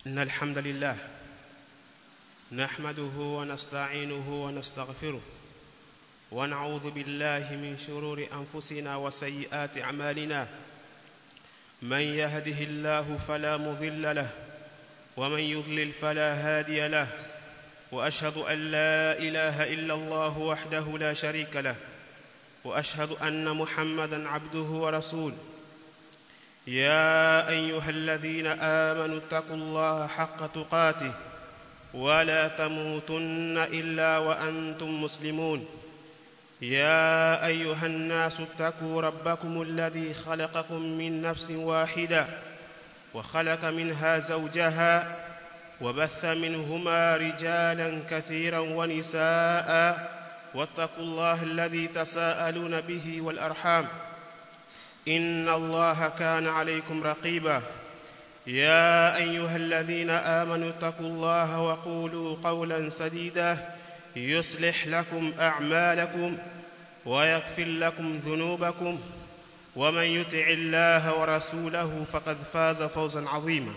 إن الحمد لله نحمده ونستعينه ونستغفره ونعوذ بالله من شرور أنفسنا وسيئات أعمالنا من يهده الله فلا مضل له ومن يضلل فلا هادي له وأشهد أن لا إله إلا الله وحده لا شريك له وأشهد أن محمدا عبده ورسوله يا ايها الذين امنوا اتقوا الله حق تقاته ولا تموتن الا وانتم مسلمون يا ايها الناس اتقوا ربكم الذي خلقكم من نفس واحده وخلق منها زوجها وبث منهما رجالا كثيرا ونساء واتقوا الله الذي تساءلون به والارحام ان الله كان عليكم رقيبا يا ايها الذين امنوا اتقوا الله وقولوا قولا سديدا يصلح لكم اعمالكم ويغفر لكم ذنوبكم ومن يطع الله ورسوله فقد فاز فوزا عظيما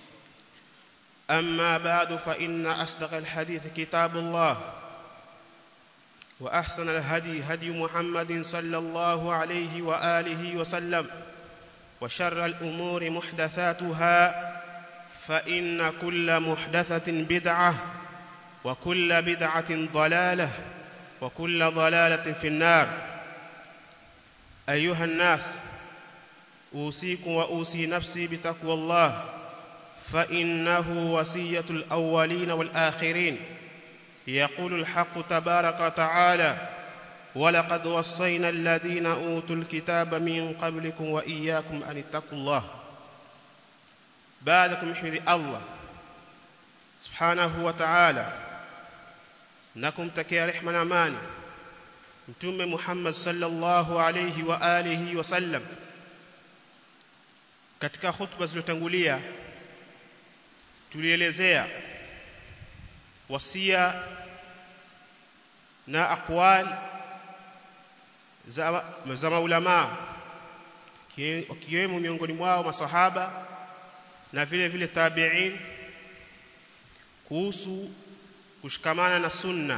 اما بعد فان اصدق الحديث كتاب الله واحسن الهدي هدي محمد صلى الله عليه واله وسلم وشر الامور محدثاتها فان كل محدثه بدعه وكل بدعه ضلاله وكل ضلاله في النار ايها الناس اوصيكم واوصي نفسي بتقوى الله فانه وصيه الاولين والاخرين يقول الحق تبارك وتعالى ولقد وصينا الذين اوتوا الكتاب من قبلكم واياكم ان اتقوا الله بعدكم احمد الله سبحانه وتعالى نكم تكيا رحمة amani mtume Muhammad sallallahu alayhi wa alihi wasallam katika hutuba zilizotangulia tulielezea wasia na aqwal za, za maulama kiwemo miongoni mwao masahaba na vile vile tabi'in kuhusu kushikamana na sunna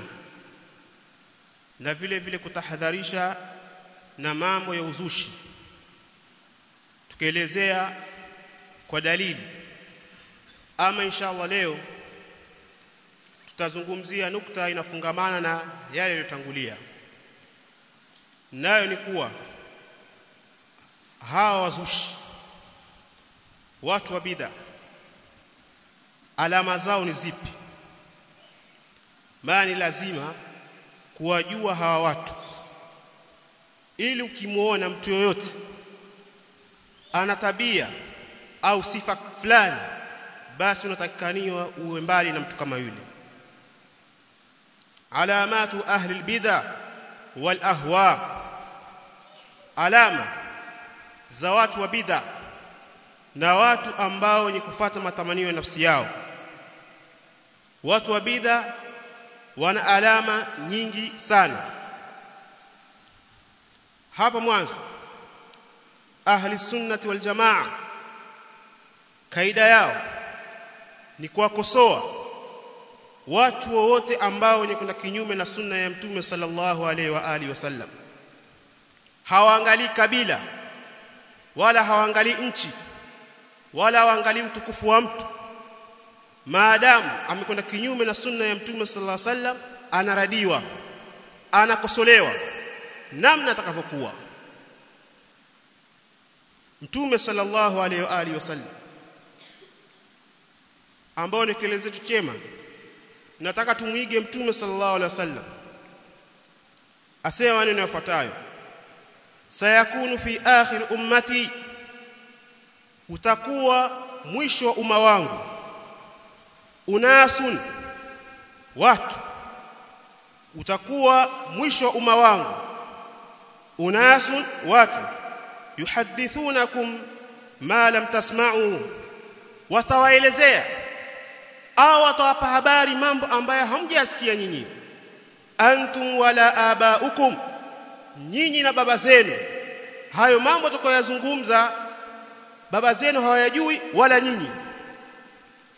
na vile vile kutahadharisha na mambo ya uzushi tukielezea kwa dalili ama inshallah leo tutazungumzia nukta inafungamana na yale yaliyotangulia nayo ni kuwa hawa wazushi watu wa bid'a alama zao ni zipi maana ni lazima kuwajua hawa watu ili ukimuona mtu yoyote ana tabia au sifa fulani basi unatakikaniwa uwe mbali na mtu kama yule alamatu ahli albid'a wal ahwa alama za watu wa bid'a na watu ambao ni kufata matamanio ya nafsi yao watu wa bid'a wana alama nyingi sana hapa mwanzo ahli sunnati wal jamaa kaida yao ni kuwakosoa watu wowote ambao wenye kwenda kinyume na sunna ya mtume sallallahu alaihi wa alihi wasallam hawaangalii kabila wala hawaangalii nchi wala hawaangalii utukufu wa mtu maadamu amekwenda kinyume na sunna ya mtume sallallahu alaihi wasallam anaradiwa anakosolewa namna atakavyokuwa mtume sallallahu alaihi wa alihi wasallam ambao ni kielezo chetu chema nataka tumuige mtume sallallahu alaihi wasallam asema maneno yafuatayo sayakunu fi akhir ummati utakuwa mwisho wa umma wangu unasun watu utakuwa mwisho wa umma wangu unasun watu yuhadithunakum ma lam tasma'u watawaelezea au watawapa habari mambo ambayo hamjasikia nyinyi antum wala abaukum nyinyi na baba zenu hayo mambo tukoyazungumza baba zenu hawayajui wala nyinyi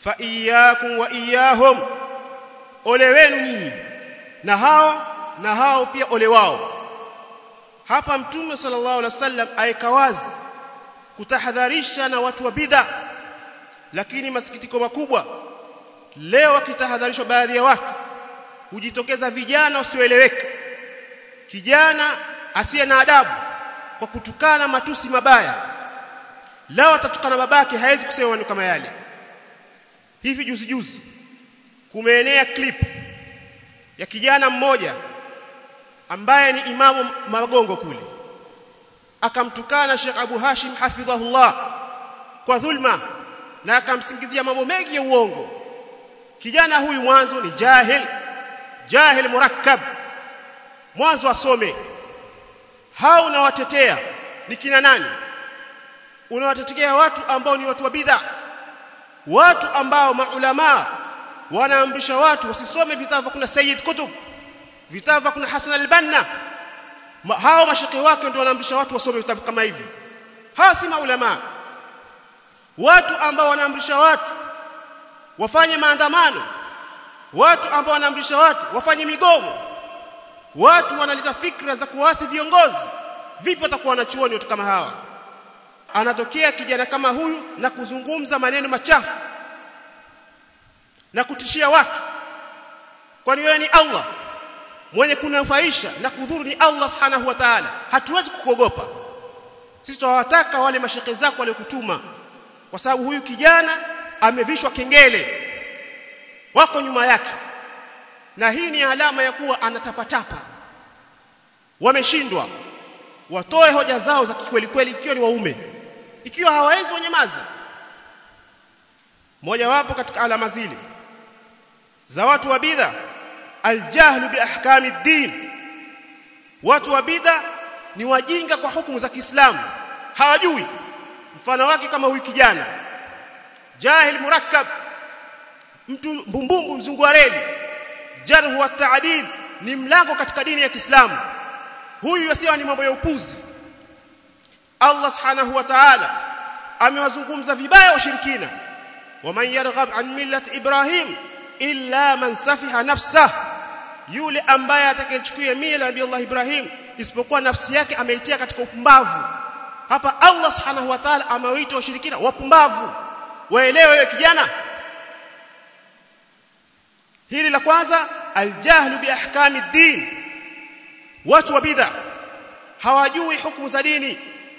fa iyyakum wa iyyahum ole wenu nyinyi na hao na hao pia ole wao hapa mtume sallallahu alaihi wasallam aika wazi kutahadharisha na watu wa bid'a lakini masikitiko makubwa leo wakitahadharishwa baadhi ya watu hujitokeza vijana wasioeleweka kijana asiye na adabu kwa kutukana matusi mabaya lao atatukana babake hawezi kusema maneno kama yale hivi juzi juzi kumeenea clip ya kijana mmoja ambaye ni imamu magongo kule akamtukana Sheikh Abu Hashim hafidhahullah kwa dhulma na akamsingizia mambo mengi ya uongo kijana huyu mwanzo ni jahil jahil murakkab mwanzo asome hao unawatetea ni kina nani unawatetea watu ambao ni watu wa bid'a watu ambao maulama wanaamrisha watu wasisome vitabu kuna Sayyid Kutub vitabu kuna Hasan al-Banna Ma, hao mashaki wake ndio wanaamrisha watu wasome vitabu kama hivi hawa si maulama watu ambao wanaamrisha watu wafanye maandamano watu ambao wanaamrisha watu wafanye migomo watu wanaleta fikra za kuasi viongozi vipi watakuwa wanachuoni watu kama hawa anatokea kijana kama huyu na kuzungumza maneno machafu na kutishia watu kwani wewe ni Allah mwenye kunufaisha na kudhuru ni Allah subhanahu wa ta'ala hatuwezi kukuogopa sisi tunawataka wale mashekhe zako waliokutuma kwa sababu huyu kijana amevishwa kengele wako nyuma yake na hii ni alama ya kuwa anatapatapa wameshindwa watoe hoja zao za kikweli kweli ikiwa ni waume ikiwa hawawezi wanyamaze moja wapo katika alama zile za watu wa bidha aljahlu bi ahkami din watu wa bidha ni wajinga kwa hukumu za Kiislamu hawajui mfano wake kama huyu kijana jahil murakkab mtu mbumbumbu mzungu wa reli jarhu wa ta'dil ni mlango katika dini ya Kiislamu huyu yasiwa ni mambo ya upuzi Allah subhanahu wa ta'ala amewazungumza vibaya washirikina waman yarghab an millati ibrahim illa man safiha nafsah yule ambaye atakayechukua mila ya Allah Ibrahim isipokuwa nafsi yake ameitia katika upumbavu hapa Allah subhanahu wa ta'ala amewaita washirikina wapumbavu waelewe wewe kijana hili la kwanza aljahlu bi ahkami din watu wa bid'a hawajui hukumu za dini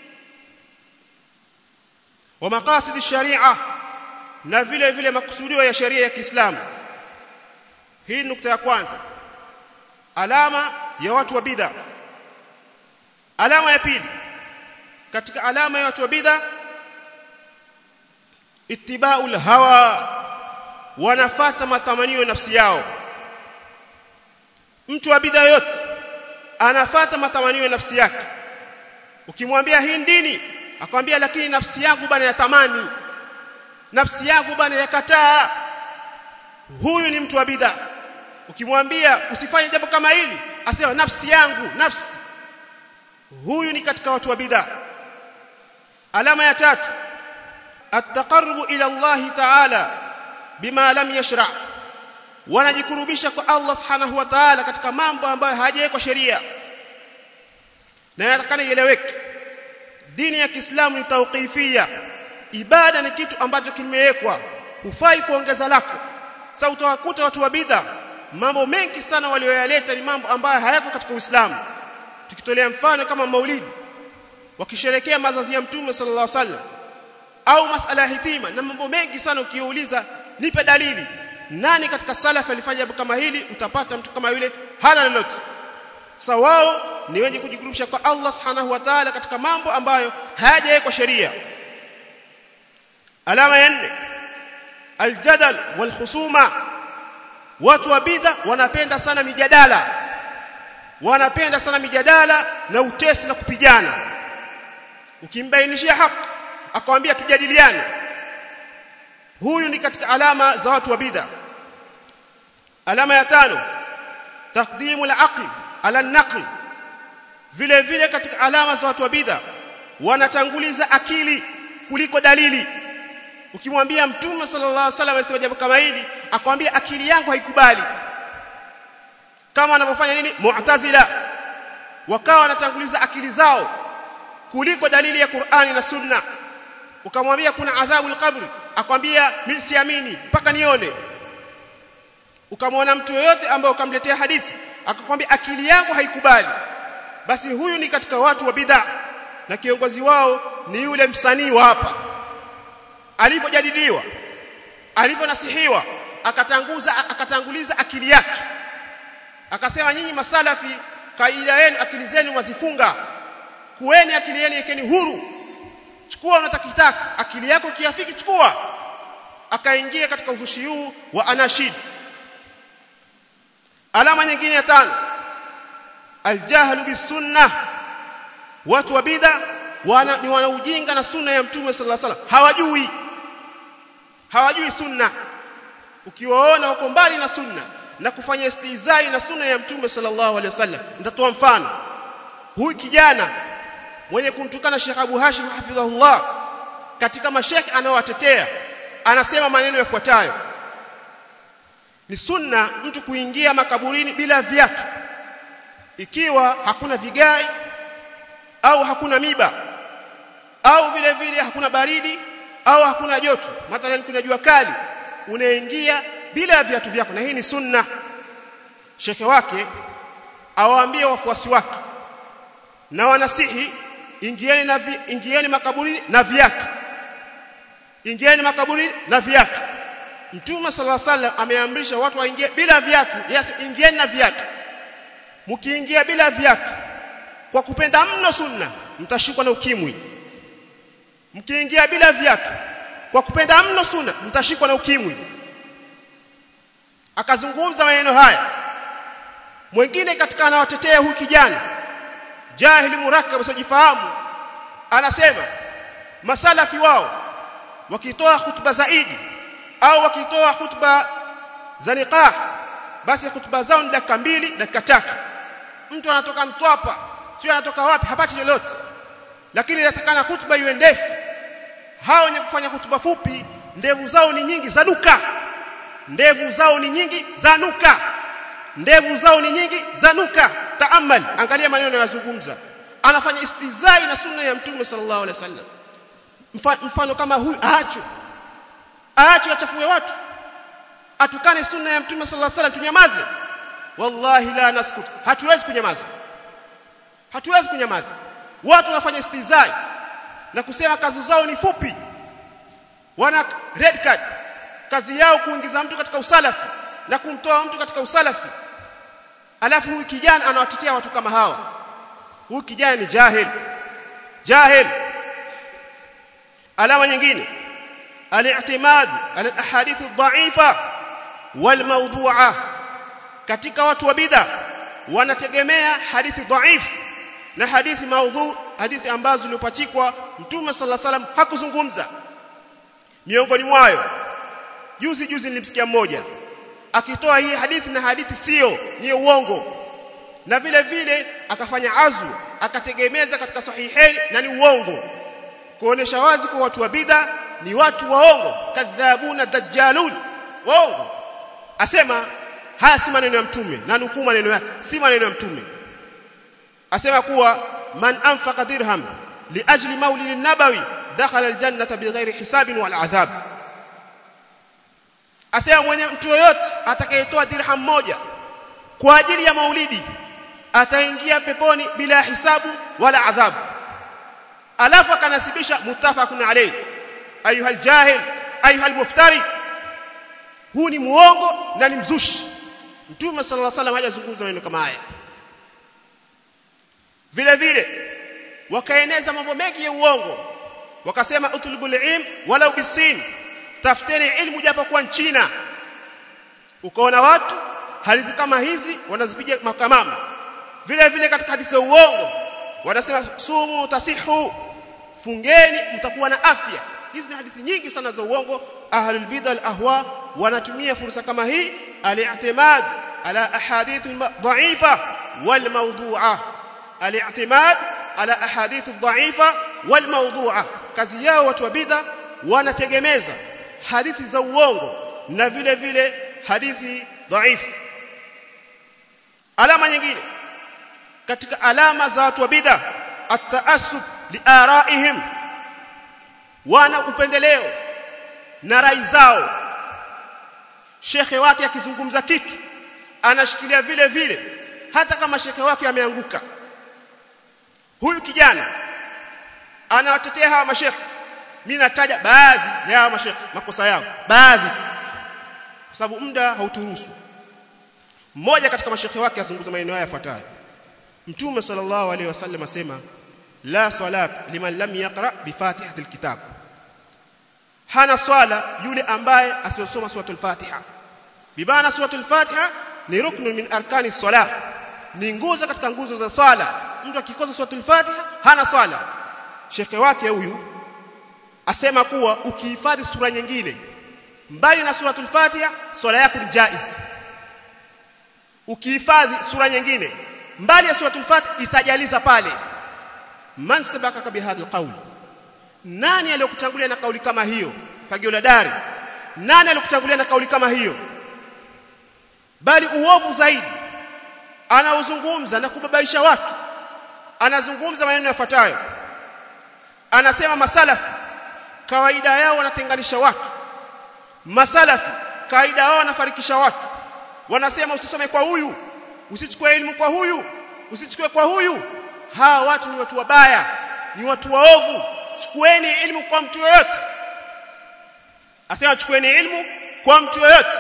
wa maqasid sharia na vile vile makusudio ya sheria ya Kiislamu hii nukta ya kwanza alama ya watu wa bid'a alama ya pili katika alama ya watu wa bid'a ittiba'ul hawa wanafata matamanio ya nafsi yao mtu wa bid'a yote anafata matamanio ya nafsi yake ukimwambia hii dini akwambia lakini nafsi yangu bana yatamani nafsi yangu bana yakataa huyu ni mtu wa bid'a ukimwambia usifanye jambo kama hili asema nafsi yangu nafsi huyu ni katika watu wa bid'a alama ya tatu at-taqarrubu ila Allah ta'ala bima lam yashra wanajikurubisha kwa Allah subhanahu wa ta'ala katika mambo ambayo hajawekwa sheria na yatakana ieleweke dini ya Kiislamu ni tauqifia ibada ni kitu ambacho kimewekwa hufai kuongeza lako sasa utawakuta watu wa bid'a mambo mengi sana walioyaleta ni mambo ambayo hayako katika Uislamu tukitolea mfano kama maulidi wakisherekea mazazi ya mtume sallallahu alaihi wasallam au masala ya hitima na mambo mengi sana ukiuliza nipe dalili nani katika salaf alifanya jambo kama hili utapata mtu kama yule hana lolote sasa wao ni wenye kujikurubisha kwa Allah subhanahu wa ta'ala katika mambo ambayo hayajawekwa sheria alama ya nne aljadal walkhusuma watu wa bidha wanapenda sana mijadala wanapenda sana mijadala na utesi na kupigana ukimbainishia haki akamwambia tujadiliane huyu ni katika alama za watu wa bidha alama ya tano taqdimu al-aql ala an-naql vile vile katika alama za watu wa bidha wanatanguliza akili kuliko dalili ukimwambia mtume sallallahu alaihi wasallam alisema jambo kama hili akwambia akili yangu haikubali kama wanavyofanya nini mu'tazila wakawa wanatanguliza akili zao kuliko dalili ya Qur'ani na Sunna ukamwambia kuna adhabu al-qabri akwambia mimi siamini mpaka nione ukamwona mtu yoyote ambaye ukamletea hadithi akakwambia akili yangu haikubali basi huyu ni katika watu wa bid'a na kiongozi wao ni yule msanii wa hapa alipojadiliwa aliponasihiwa akatanguza akatanguliza akili yake akasema nyinyi masalafi kaida yenu akili zenu mwazifunga kueni akili yenu yekeni huru chukua unatakitaka akili yako kiafiki chukua akaingia katika uzushi huu wa anashid alama nyingine ya tano aljahlu bisunna watu wa bid'a wana ni wanaujinga na sunna ya mtume sallallahu alaihi wasallam hawajui hawajui sunna ukiwaona wako mbali na sunna na kufanya istizai na sunna ya mtume sallallahu alaihi wasallam nitatoa mfano huyu kijana mwenye kumtukana Sheikh Abu Hashim hafidhahullah katika mashekhi anaowatetea anasema maneno yafuatayo ni sunna mtu kuingia makaburini bila viatu ikiwa hakuna vigai au hakuna miba au vile vile hakuna baridi au hakuna joto mathalan kuna jua kali unaingia bila viatu vyako na hii ni sunna shekhe wake awaambie wafuasi wake na wanasihi ingieni na vi, ingieni makaburini na viatu ingieni makaburini na viatu mtume sallallahu alaihi wasallam ameamrisha watu waingie bila viatu yes ingieni na viatu mkiingia bila viatu kwa kupenda mno sunna mtashikwa na ukimwi mkiingia bila viatu kwa kupenda mno sunna mtashikwa na ukimwi akazungumza maneno haya mwingine katika anawatetea huyu kijana jahili murakkab usijifahamu anasema masalafi wao wakitoa hutuba zaidi au wakitoa hutuba za niqah basi hutuba zao ni dakika mbili dakika tatu mtu anatoka mtwapa sio anatoka wapi hapati lolote lakini inatakana hutuba iwe ndefu hao wenye kufanya hutuba fupi ndevu zao ni nyingi zanuka ndevu zao ni nyingi zanuka ndevu zao ni nyingi zanuka taamal angalia maneno yanayozungumza anafanya istizai na sunna ya mtume sallallahu alaihi wasallam mfano kama huyu aacho aacho achafue watu atukane sunna ya mtume sallallahu alaihi wasallam tunyamaze wallahi la naskut hatuwezi kunyamaza hatuwezi kunyamaza watu wanafanya istizai na kusema kazi zao ni fupi wana red card kazi yao kuingiza mtu katika usalafi na kumtoa mtu katika usalafi alafu huyu kijana anawatetea watu kama hawa huyu kijana ni jahil jahil alama nyingine al-i'timad ala al-ahadith ad-da'ifa wal mawdu'a katika watu wa bid'a wanategemea hadithi dhaifu na hadithi maudhu hadithi ambazo zilipachikwa mtume sallallahu alaihi wasallam hakuzungumza miongoni mwayo juzi juzi nilimsikia mmoja akitoa hii hadithi na hadithi sio ni uongo na vile vile akafanya azu akategemeza katika sahiheni na ni uongo kuonesha wazi kwa watu wa bid'a ni watu waongo kadhabuna dajjalun waongo asema haya si maneno ya mtume na nukuu maneno yake si maneno ya mtume asema kuwa man anfaqa dirham liajli maulid nabawi dakhala aljannata bighairi hisabin wal adhab asema mwenye mtu yoyote atakayetoa dirham moja kwa ajili ya maulidi ataingia peponi bila hisabu wala adhabu alafu akanasibisha muttafaqun alayhi ayuha aljahil ayuha almuftari huu ni muongo na ni mzushi mtume sallallahu alaihi wasallam hajazungumza maneno kama haya vile vile wakaeneza mambo mengi ya uongo wakasema utlubul ilm walau bisin tafuteni ilmu japo kwa China ukaona watu hadithi kama hizi wanazipiga makamama vile vile katika hadithi za uongo wanasema sumu tasihu fungeni mtakuwa na afya hizi ni hadithi nyingi sana za uongo ahlul bid'a al ahwa wanatumia fursa kama hii al-i'timad ala ahadith dha'ifa wal mawdu'a al-i'timad ala ahadith dha'ifa wal mawdu'a kazi yao watu wa bid'a wanategemeza hadithi za uongo na vile vile hadithi dhaifu alama nyingine katika alama za watu wa bid'a at-ta'assub liaraihim wana upendeleo na rai zao shekhe wake akizungumza kitu anashikilia vile vile hata kama shekhe wake ameanguka huyu kijana anawatetea hawa mashekhe mimi nataja baadhi ya hawa mashekhe makosa yao baadhi kwa sababu muda hauturuhusu mmoja katika mashekhe wake azungumza maneno haya yafuatayo mtume sallallahu alaihi wasallam asema la salat liman lam yaqra bi fatihatil kitab hana swala yule ambaye asiyosoma suratul fatiha bibana suratul fatiha ni ruknun min arkani salah ni nguzo katika nguzo za swala mtu akikosa suratul fatiha hana swala shekhe wake huyu asema kuwa ukihifadhi sura nyingine mbali na suratul fatiha swala yako ni jaiz ukihifadhi sura nyingine mbali ya suratul fatiha itajaliza pale man sabaka bihadha alqawl nani aliyokutangulia na kauli kama hiyo fagio la dari nani aliyokutangulia na kauli kama hiyo bali uovu zaidi anaozungumza na kubabaisha watu anazungumza maneno yafuatayo anasema masalafi kawaida yao wanatenganisha watu masalafi kawaida yao wanafarikisha watu wanasema usisome kwa huyu usichukue elimu kwa huyu usichukue kwa huyu hawa watu ni watu wabaya ni watu waovu chukueni elimu kwa mtu yoyote asema chukueni elimu kwa mtu yoyote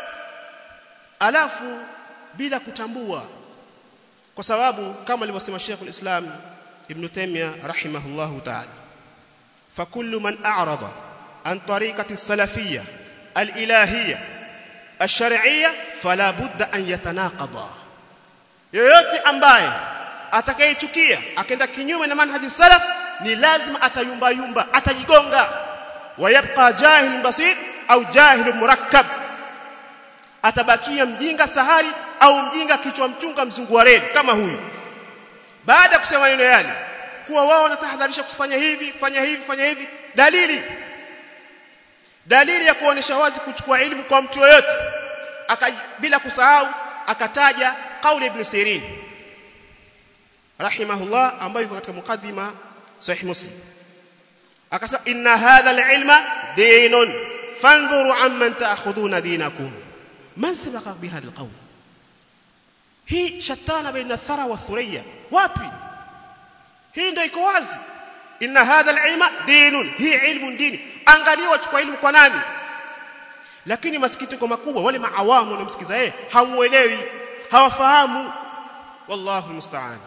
alafu bila kutambua kwa sababu kama alivyosema Sheikh al-Islam Ibn Taymiyyah rahimahullahu ta'ala فكل من أعرض عن طريقة السلفية الإلهية الشرعية فلا بد أن يتناقض yoyote ambaye atakayechukia akaenda kinyume na manhaji salaf ni lazima atayumba yumba atajigonga wayabqa jahil basit au jahil murakkab atabakia mjinga sahari au mjinga kichwa mchunga mzungu wa reli kama huyu baada ya kusema maneno yale kuwa wao wanatahadharisha kufanya hivi fanya hivi fanya hivi dalili dalili ya kuonesha wazi kuchukua elimu kwa mtu yoyote bila kusahau akataja kauli ibn Sirin rahimahullah ambayo iko katika mukaddima sahih muslim akasema inna hadha al-ilma dinun fanzuru amman ta'khuduna dinakum man sabaqa bihadha al-qawl hii shatana baina thara wa thuriya wapi hii ndio iko wazi inna hadha al-ilma dinun hii ilmu dini angalia wachukua ilmu kwa nani lakini masikitiko makubwa wale maawamu wanamsikiza yeye hamuelewi hawafahamu wallahu musta'an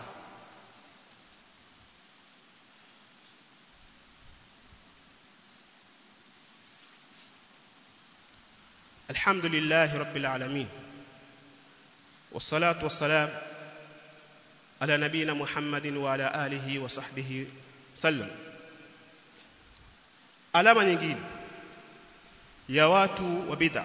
الحمد لله رب العالمين والصلاه والسلام على نبينا محمد وعلى اله وصحبه وسلم alama nyingine ya watu wa bid'a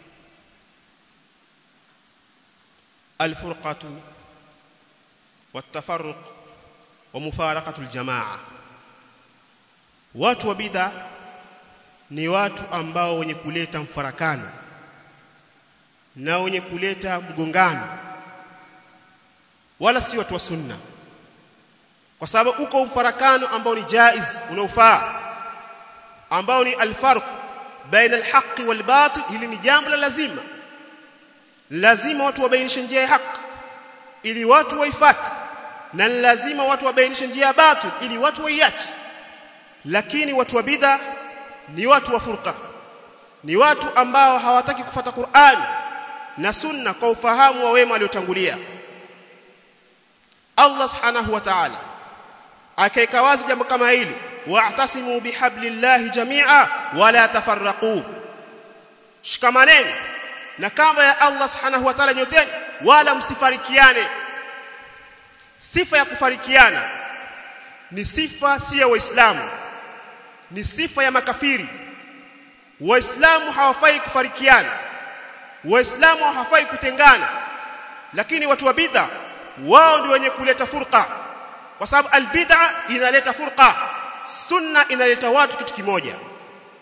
alfurqatu والتفرق ومفارقه الجماعه watu wa bid'a ni watu ambao wenye kuleta mfarakano na wenye kuleta mgongano wala si watu wa sunna kwa sababu uko mfarakano ambao ni jaiz unaofaa ambao ni alfarq baina alhaqi walbatil hili ni jambo la lazima lazima watu wabainishe njia ya haki ili watu waifuate na lazima watu wabainishe njia ya batil ili watu waiache lakini watu wa bid'a ni watu wa furqa ni watu ambao hawataki kufata Qur'an na sunna kwa ufahamu wa wema waliotangulia Allah subhanahu wa ta'ala akaika wazi jambo kama hili wa'tasimu bihablillahi jami'a wala tafarraqu shikamaneni na kamba ya Allah subhanahu wa ta'ala nyoteni wala msifarikiane sifa ya kufarikiana ni sifa si ya waislamu ni sifa ya makafiri waislamu hawafai kufarikiana waislamu hawafai kutengana lakini watu wa bid'a wao ndio wenye kuleta furqa kwa sababu albid'a inaleta furqa sunna inaleta watu kitu kimoja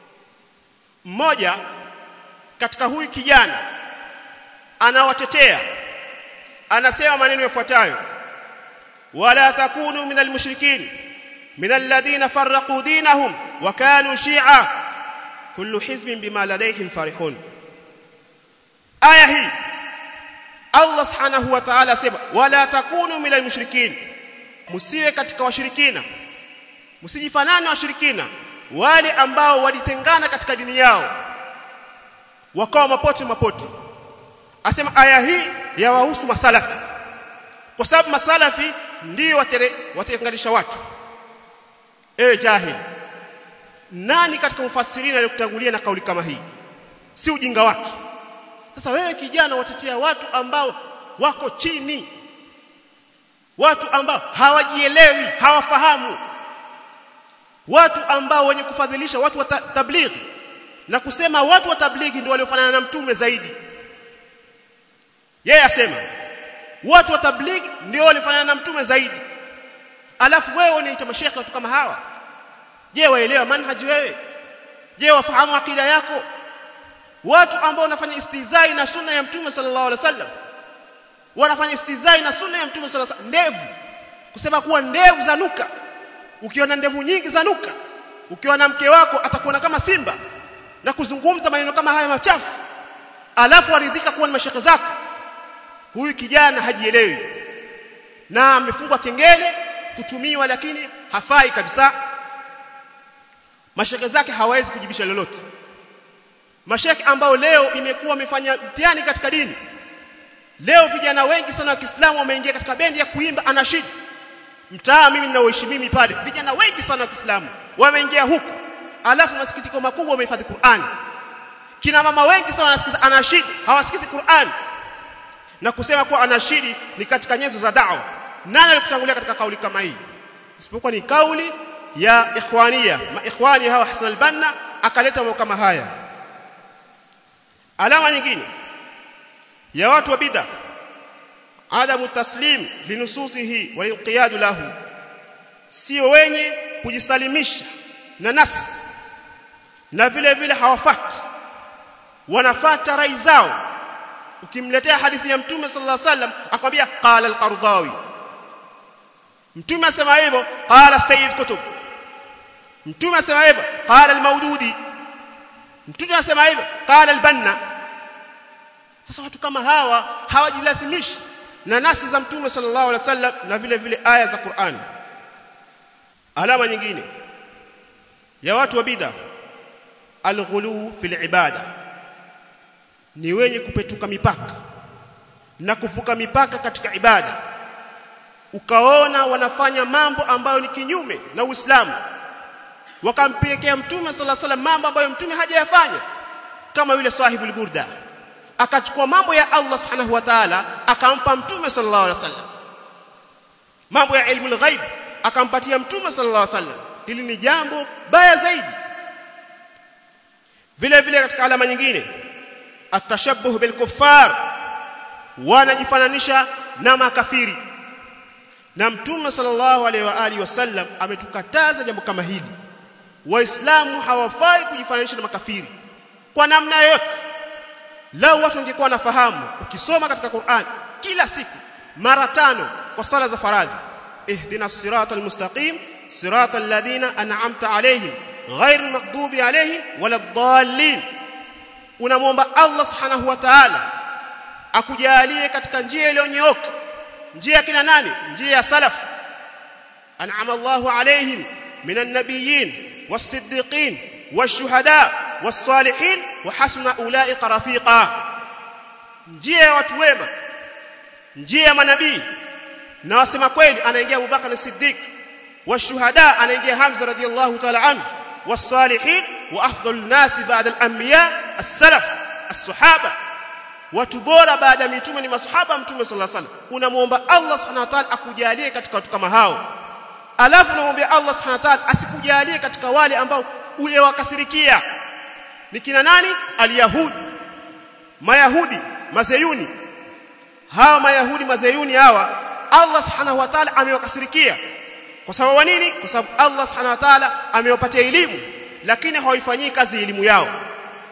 mmoja katika huyu kijana anawatetea anasema maneno yafuatayo wala takunu minal mushrikin minal ladina farraqu dinahum wa kanu shi'a kullu hizbin bima ladayhim farihun aya hii Allah subhanahu wa ta'ala asema wala takunu minal mushrikin msiwe katika washirikina msijifanane washirikina wale ambao walitengana katika dini yao wakawa mapote mapote asema aya hii yawahusu masalafi kwa sababu masalafi ndio watenganisha watu ewe jahili nani katika mufasirina aliyokutangulia na kauli kama hii si ujinga wake sasa wewe kijana watetea watu ambao wako chini watu ambao hawajielewi hawafahamu watu ambao wenye kufadhilisha watu wa tablighi na kusema watu wa tablighi ndio waliofanana na mtume zaidi yeye asema watu wa tablighi ndio waliofanana na mtume zaidi alafu wewe unaita mashekhe watu kama hawa je waelewa manhaji wewe je wafahamu akida yako watu ambao wanafanya istizai na sunna ya mtume sallallahu alaihi wasallam wanafanya istizai na sunna ya mtume sallallahu alaihi wasallam ndevu kusema kuwa ndevu zanuka ukiona ndevu nyingi zanuka ukiwa na mke wako atakuona kama simba na kuzungumza maneno kama haya machafu alafu aridhika kuwa ni mashaka zako huyu kijana hajielewi na amefungwa kengele kutumiwa lakini hafai kabisa mashaka zake hawezi kujibisha lolote mashaka ambao leo imekuwa wamefanya mtihani katika dini leo vijana wengi sana wa Kiislamu wameingia katika bendi ya kuimba anashid mtaa mimi ninaoishi mimi pale vijana wengi sana wa Kiislamu wameingia huku alafu masikitiko makubwa wamehifadhi Qur'an kina mama wengi sana wanasikiza anashid hawasikizi Qur'an na kusema kuwa anashidi ni katika nyenzo za da'wa nani alikutangulia katika kauli kama hii isipokuwa ni kauli ya ikhwania ma ikhwani hawa Hassan al-Banna akaleta mambo kama haya alama nyingine ya watu wa bid'a adamu taslim linususihi walinqiyad lahu sio wenye kujisalimisha na nas na vile vile hawafati wanafata rai zao ukimletea hadithi ya mtume sallallahu alaihi wasallam akwambia qala al-qardawi mtume asema hivyo qala sayyid kutub mtume asema hivyo qala al-maududi mtume asema hivyo qala al-banna sasa watu kama hawa hawajilazimishi na nasi za mtume sallallahu alaihi wasallam na vile vile aya za Qur'an alama nyingine ya watu wa bid'a al-ghulu fil ibada ni wenye kupetuka mipaka na kuvuka mipaka katika ibada ukaona wanafanya mambo ambayo ni kinyume na Uislamu wakampelekea mtume sallallahu alaihi wasallam mambo ambayo mtume hajayafanya kama yule sahibul burda akachukua mambo ya Allah subhanahu wa ta'ala akampa mtume sallallahu alaihi wasallam mambo ya ilmu ghaib akampatia mtume sallallahu alaihi wasallam hili ni jambo baya zaidi vile vile katika alama nyingine atashabbuh bil kuffar wanajifananisha na makafiri na mtume sallallahu alaihi wa alihi wasallam ametukataza jambo kama hili waislamu hawafai kujifananisha na makafiri kwa namna yoyote lao watu wangekuwa wanafahamu ukisoma katika Qur'an kila siku mara tano kwa sala za faradhi ihdina siratal mustaqim siratal ladina an'amta alayhim ghair maghdubi alayhim waladdallin unamwomba Allah subhanahu wa ta'ala akujalie katika njia iliyonyooka njia kina nani njia ya salaf an'ama Allahu alayhim minan nabiyyin was-siddiqin wash-shuhada was-salihin wa hasuna ulaika rafiqa njia ya watu wema njia ya manabii na wasema kweli anaingia Abu Bakar as-Siddiq washuhada anaingia Hamza radiyallahu ta'ala anhu was-salihin wa afdalun nasi ba'da al-anbiya as-salaf as-sahaba watu bora baada ya mitume ni masahaba mtume sallallahu alaihi wasallam unamuomba Allah subhanahu wa ta'ala akujalie katika watu kama hao alafu unamwambia Allah subhanahu wa ta'ala asikujalie katika wale ambao uliowakasirikia ni kina nani alyahudi mayahudi mazeyuni hawa mayahudi mazeyuni hawa Allah subhanahu wa ta'ala amewakasirikia kwa sababu nini kwa sababu Allah subhanahu wa ta'ala amewapatia elimu lakini hawaifanyii kazi elimu yao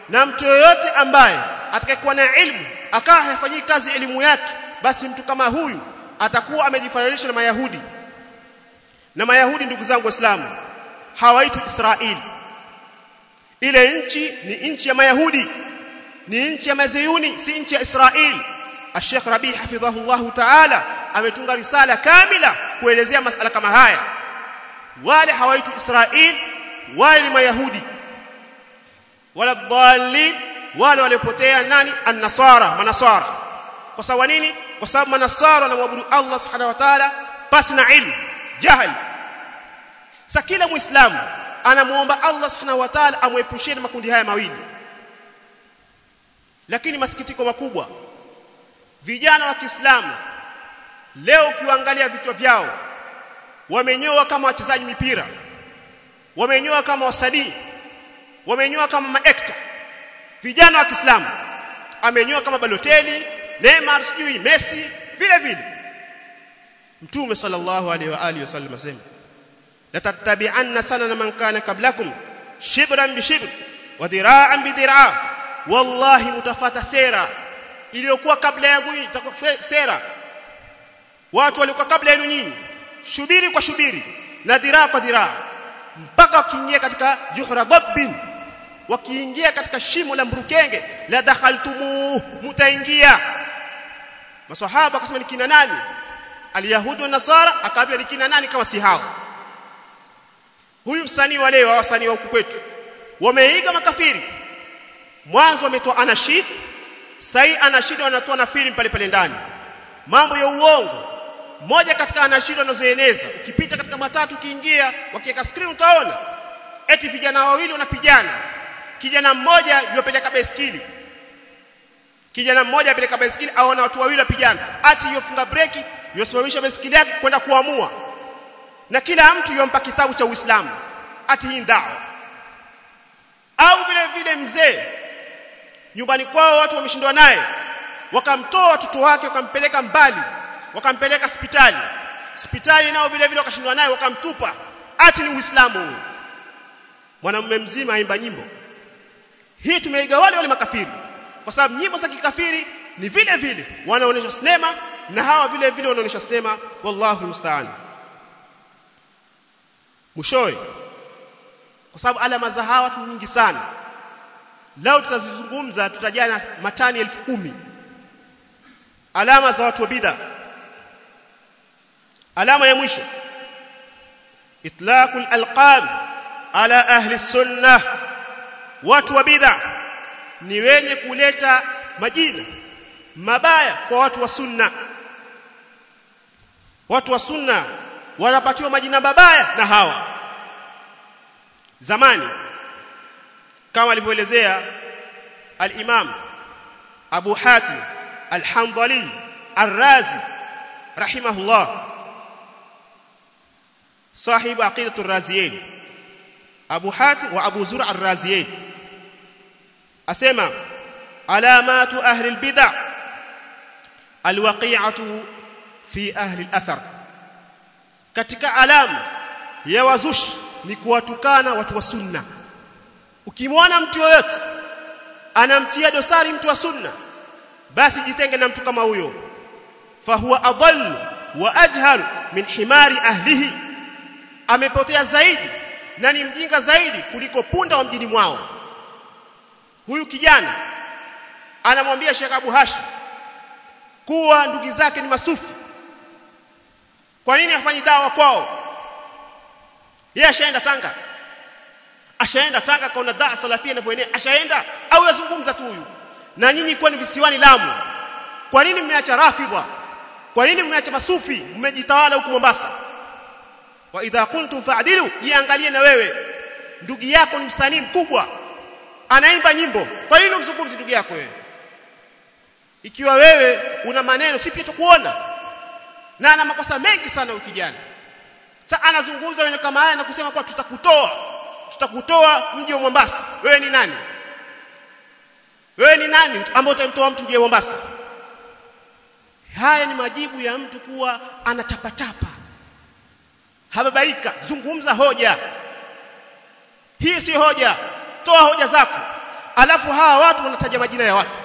na mtu yoyote ambaye atakayekuwa na ilmu akawa hafanyii kazi elimu yake basi mtu kama huyu atakuwa amejifananisha na mayahudi na mayahudi ndugu zangu waislamu hawaitwi israeli ile nchi ni nchi ya mayahudi ni nchi ya mazeyuni si nchi ya israeli Sheikh Rabi hafidhahullahu ta'ala ametunga risala kamila kuelezea masala kama haya wale hawaitwi Israel wale ni mayahudi wala dhalin wale waliopotea nani an-nasara manasara kwa sababu nini kwa sababu manasara wanamwabudu Allah subhanahu wa ta'ala pasi na ilmu jahil sasa kila muislamu anamuomba Allah subhanahu wa ta'ala amwepushie na makundi haya mawili lakini masikitiko makubwa vijana wa Kiislamu leo ukiangalia vichwa vyao wamenyoa kama wachezaji mipira wamenyoa kama wasanii wamenyoa kama maekta vijana wa Kiislamu amenyoa kama Balotelli Neymar sijui Messi vile vile Mtume sallallahu alaihi wa alihi wasallam asema la tattabi'anna sanana man kana qablakum shibran bi shibr wa dhira'an bi dhira' wallahi mutafata sera iliyokuwa kabla yangu itakuwa sera watu walikuwa kabla yenu nyinyi shubiri kwa shubiri na dhiraa kwa dhiraa mpaka wakiingia katika juhra dabbin wakiingia katika shimo la mburukenge la dakhaltumu mutaingia maswahaba akasema ni kina nani alyahudu wa nasara akaambia ni kina nani kama si hao huyu msanii wa leo wasanii wa huku kwetu wameiga makafiri mwanzo wametoa anashid sai anashid wanatoa na filamu pale pale ndani mambo ya uongo moja katika anashid wanazoeneza ukipita katika matatu ukiingia wakiweka screen utaona eti vijana wawili wanapigana kijana mmoja yopeleka baiskeli kijana mmoja apeleka baiskeli aona watu wawili wapigana ati yofunga breki yosimamisha baiskeli yake kwenda kuamua na kila mtu yompa kitabu cha Uislamu ati hii ndao au vile vile mzee nyumbani kwao watu wameshindwa naye wakamtoa watoto wake wakampeleka mbali wakampeleka hospitali hospitali nao vile vile wakashindwa naye wakamtupa ati ni Uislamu mwanamume mzima aimba nyimbo hii tumeiga wale wale makafiri kwa sababu nyimbo za kikafiri ni vile vile wanaonesha sinema na hawa vile vile wanaonesha sinema wallahu musta'an mwishowe kwa sababu alama za hawa ni nyingi sana leo tutazizungumza tutajana matani elfu kumi alama za watu wa bid'a alama ya mwisho itlaqul alqab ala ahli sunnah watu wa bid'a ni wenye kuleta majina mabaya kwa watu wa sunna watu wa sunna wanapatiwa majina mabaya na hawa zamani kama alivyoelezea al-Imam Abu Hatim al-Hanbali ar-Razi rahimahullah صاحب عقيدة الرازيين أبو حاتم وأبو زرع الرازيين أسمى علامات أهل البدع الوقيعة في أهل الأثر katika alama ya wazushi ni kuwatukana watu wa sunna ukimwona mtu yoyote anamtia dosari mtu wa sunna basi jitenge na mtu kama huyo fahuwa adall wa ajhal min himari ahlihi amepotea zaidi na ni mjinga zaidi kuliko punda wa mjini mwao huyu kijana anamwambia Sheikh Abu Hashim kuwa ndugu zake ni masufi kwa nini hafanyi dawa kwao yeye ashaenda Tanga ashaenda Tanga kaona daa salafia inavyoenea ashaenda au yazungumza tu huyu na nyinyi kwa ni visiwani Lamu kwa nini mmeacha rafidha kwa nini mmeacha masufi mmejitawala huku Mombasa wa idha kuntum fa'dilu jiangalie na wewe ndugu yako ni msanii mkubwa anaimba nyimbo kwa nini umzungumzi ndugu yako wewe ikiwa wewe una maneno si pia tukuona na ana makosa mengi sana ukijana sasa anazungumza wewe kama haya na kusema kwa tutakutoa tutakutoa mji wa Mombasa wewe ni nani wewe ni nani ambaye utamtoa mtu mji wa Mombasa haya ni majibu ya mtu kuwa anatapatapa hababaika zungumza hoja hii si hoja toa hoja zako alafu hawa watu wanataja majina ya watu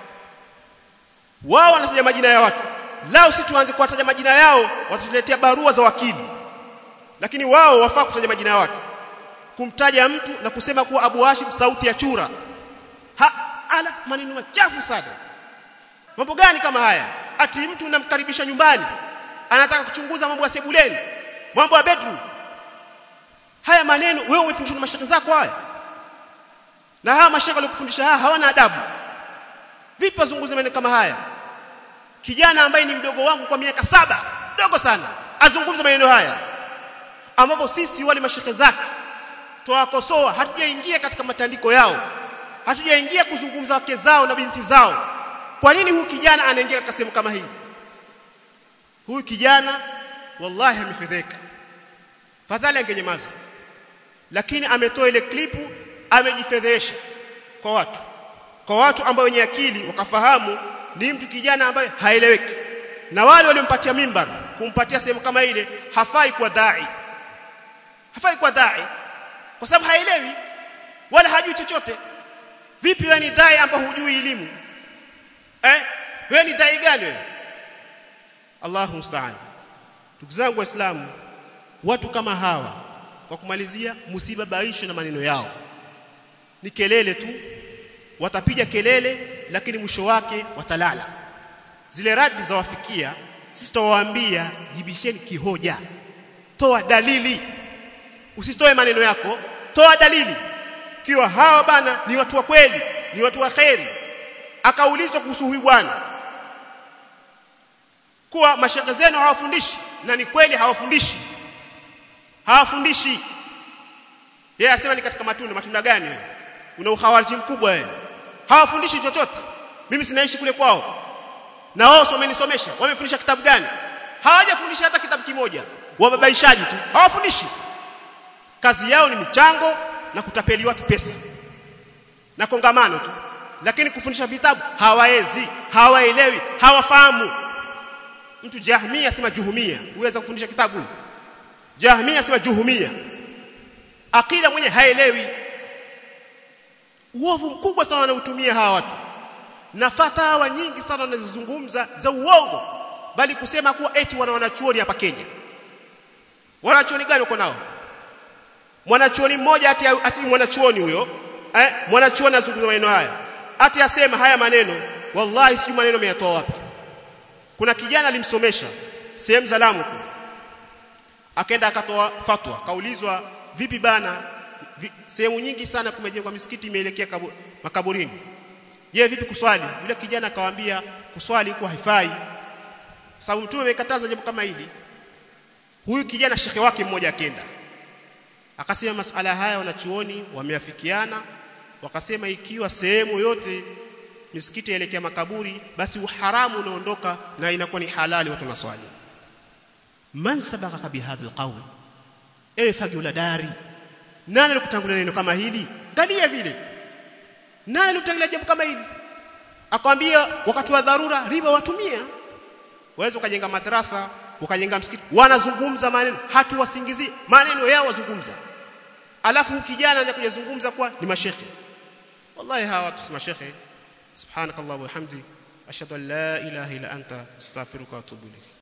wao wanataja majina ya watu lao si tuanze kuwataja majina yao watatuletea barua za wakili lakini wao wafaa kutaja majina ya watu kumtaja mtu na kusema kuwa Abu Hashim sauti ya chura ha ala maneno machafu sana mambo gani kama haya ati mtu unamkaribisha nyumbani anataka kuchunguza mambo ya sebuleni mambo ya bedroom haya maneno wewe umefundishwa na mashaka zako haya na hawa mashaka waliokufundisha haya hawana adabu vipi wazunguze maneno kama haya kijana ambaye ni mdogo wangu kwa miaka saba dogo sana azungumza maneno haya ambapo sisi wale mashaka zake twawakosoa hatujaingia katika matandiko yao hatujaingia kuzungumza wake zao na binti zao kwa nini huyu kijana anaingia katika sehemu kama hii huyu kijana wallahi amefedheka fadhali angenyamaza lakini ametoa ile klipu amejifedhesha kwa watu kwa watu ambao wenye akili wakafahamu ni mtu kijana ambaye haeleweki na wale waliompatia mimbar kumpatia sehemu kama ile hafai kwa dai hafai kwa dai kwa sababu haelewi wala hajui chochote vipi wewe ni dai ambao hujui elimu eh wewe ni dai gani wewe Allahu musta'an ndugu zangu waislamu watu kama hawa kwa kumalizia msibabaishe na maneno yao ni kelele tu watapiga kelele lakini mwisho wake watalala zile radi za wafikia sisi tutawaambia jibisheni kihoja toa dalili usitoe maneno yako toa dalili kiwa hawa bana ni watu wa kweli ni watu wa kheri akaulizwa kuhusu huyu bwana kuwa mashaka zenu hawafundishi na ni kweli hawafundishi hawafundishi yeye asema ni katika matunda matunda gani wewe una uhawariji mkubwa wewe hawafundishi chochote mimi sinaishi kule kwao na wao wamenisomesha wamefundisha kitabu gani hawajafundisha hata kitabu kimoja wababaishaji tu hawafundishi kazi yao ni michango na kutapeli watu pesa na kongamano tu lakini kufundisha vitabu hawaezi hawaelewi hawafahamu mtu jahmia sema juhumia uweza kufundisha kitabu jahmia sema juhumia akida mwenye haelewi uovu mkubwa sana wanautumia hawa watu na fatawa nyingi sana wanazozungumza za uongo bali kusema kuwa eti wana wanachuoni hapa Kenya wanachuoni gani uko nao mwanachuoni mmoja ati ati mwanachuoni huyo eh mwanachuoni azungumza maneno haya ati asema haya maneno wallahi si maneno ameyatoa wapi kuna kijana alimsomesha sehemu za Lamu akaenda akatoa fatwa kaulizwa vipi bana vi, sehemu nyingi sana kumejengwa misikiti imeelekea makaburini je vipi kuswali yule kijana akawaambia kuswali kwa haifai sababu mtume amekataza jambo kama hili huyu kijana shekhe wake mmoja akenda akasema masala haya wanachuoni wameafikiana wakasema ikiwa sehemu yote misikiti yaelekea makaburi basi uharamu unaondoka na inakuwa ni halali watu naswali man sabaka bihadha alqawl ewe fagi uladari nani alikutangulia neno kama hili galia vile nani alikutangulia jambo kama hili akwambia wakati wa dharura riba watumia waweza ukajenga madrasa ukajenga msikiti wanazungumza maneno hatuwasingizi maneno yao wazungumza alafu kijana anakuja kuzungumza kwa ni mashekhe wallahi hawa watu si mashekhe subhanakallah wa hamdi ashhadu an la ilaha illa anta astaghfiruka wa atubu ilayk